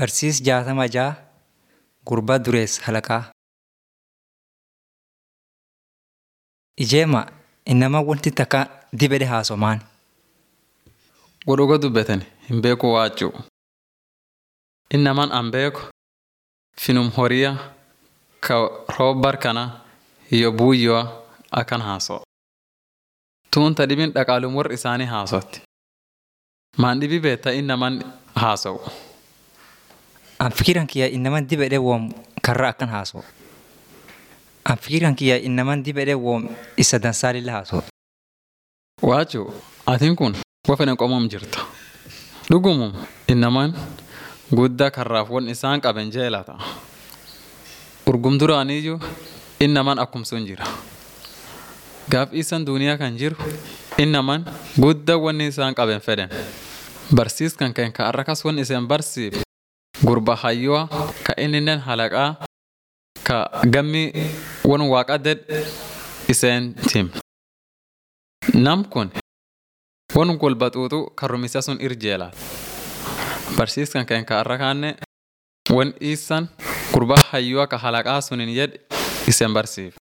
Barsiis jaatama ja'a gurbaa dureessa halaqaa. Ijeema inama wanti takka dibedhe haasomaan. Godhuga dubbatan hin beeku waachuu. Innaman an beeku finum horiya ka roobbar kana hiyyo buuyyoa akkan haaso. Tuunta dhibin dhaqaalum warri isaanii haasotti. Maan dhibi beetta innaman haasawu. An fikiran kiyya inaman dibedhe woom karra akkan haaso. An fikiran kiyya inaman dibedhe woom isa dansaalilla haaso. Waachuu atiin kun wafana qomom jirta. Dhugumum innaman guddaa karraaf won isaan qaben jeelata. Urgum duraaniyyuu innaman akkum sun jira. Gaaf isan duuniyaa kan jiru innaman guddaa wanni isaan qaben fedhen. Barsiis kan keen ka arrakas won iseen barsiif gurba hayyoo ka inninen halaqaa ka gammi won waaqa ded iseen tim. Nam kun won golbaxuutu karrumisa sun irjeelaat. Barsiis kan keen ka arrakaanne won isan gurba hayyoo ka halaqaa sunin jed iseen barsiif.